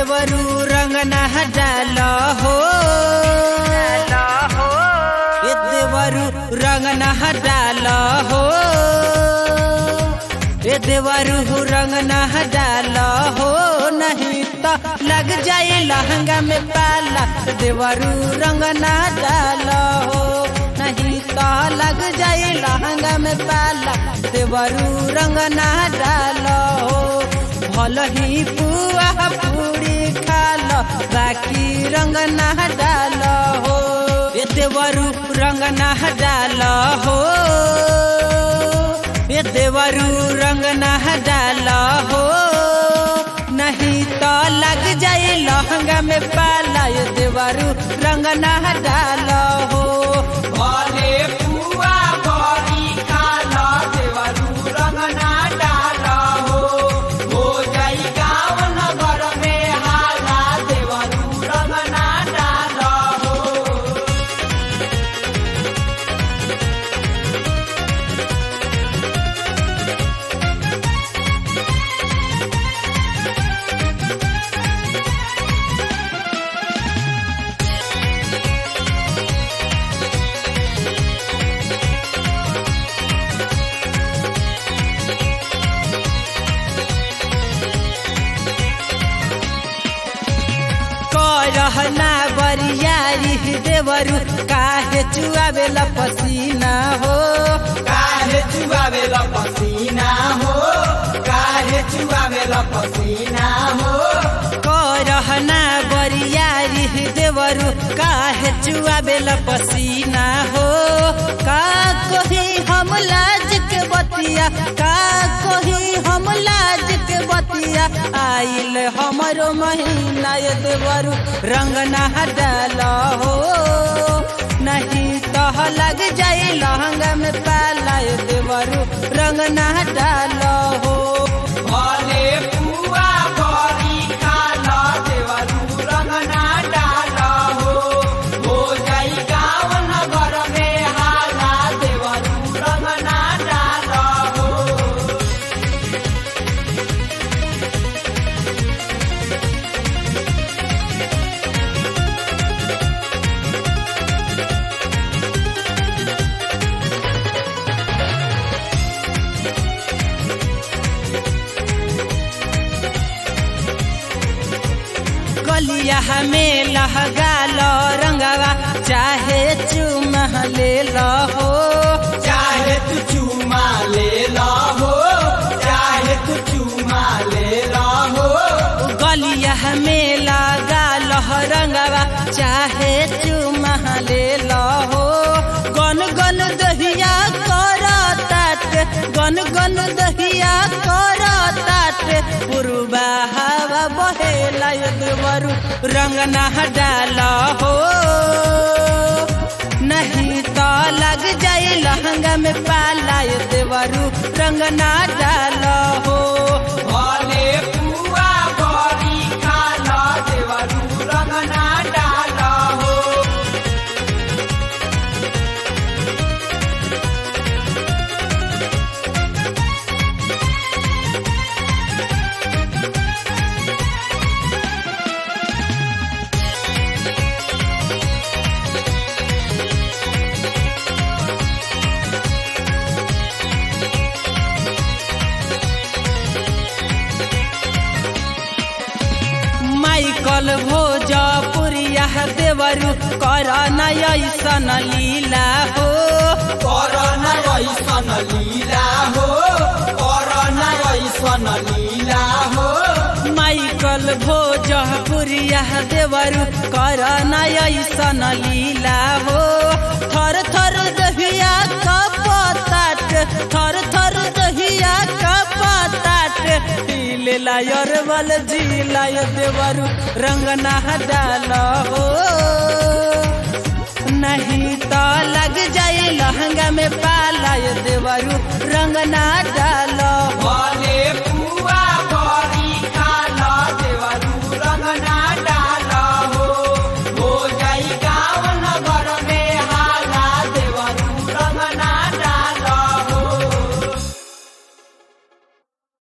देवरू रंग ना डाल हो ए देवरू रंग ना डाल हो ए देवरू रंग ना डाल हो नहीं तो लग जाए लहंगा में पाला देवरू रंग ना डाल हो नहीं तो लग जाए लहंगा में पाला देवरू रंग ना डाल हो भल ही पुआ पूरी खाल बाकी रंग ना डाल हो ए देवरू रंग ना डाल हो ए देवरू रंग ना डाल हो नहीं तो लग जाए लहंगा में पाला ए देवरू रंग ना डाल हो भले पुआ बड़ी खाल देवरू रंग ना डाल हो हो जाई गाँव नगर में हाला देवरू रंग ना डाल हो करहना बरियारी देवरू काहे चुआवेला पसीना हो काहे चुआवेला पसीना हो काहे चुआवेला पसीना हो करहना बरियारी देवरू काहे चुआवेला पसीना हो का कही हम लाज के बतिया का कही हम लाज के बतिया आइल हमरो महीना ये देवरू रंग ना डाल हो नहीं तो लग जाए लहंगा में पाला ये देवरू रंग ना डाल हो भले पुआ बड़ी खाल देवरू रंग ना डाल हो हो जाई गाँव नगर में हाला देवरू रंग ना डाल हो गलिया में लहगाल रंगवा चाहे चुमा ले हो चाहे तू चूमा ले ला हो चाहे तू चूमा ले ला हो गलिया में लगाल रंगवा चाहे चुमा ले हो गन गन दहिया कर तात गन गन दहिया कर तात पुरबा हवा बहेला देवरू रंग ना डाल हो नहीं तो लग जाए लहंगा में पाला ये देवरू रंग ना डाल हो भले पुआ बड़ी खाल देवरू रंग ना डाल हो माइकल भोजपुरिया देवरू कर ऐसन लीला हो करना ऐसन लीला हो करना ऐसन लीला हो माइकल भोजपुरिया देवरू कर ऐसन लीला हो थर थर दहिया कपताट थर थर दहिया कपताट ले लायर वाल जिला देवरू रंग ना डाल हो नहीं तो लग जाए लहंगा में पाला ये देवरू रंग ना डाल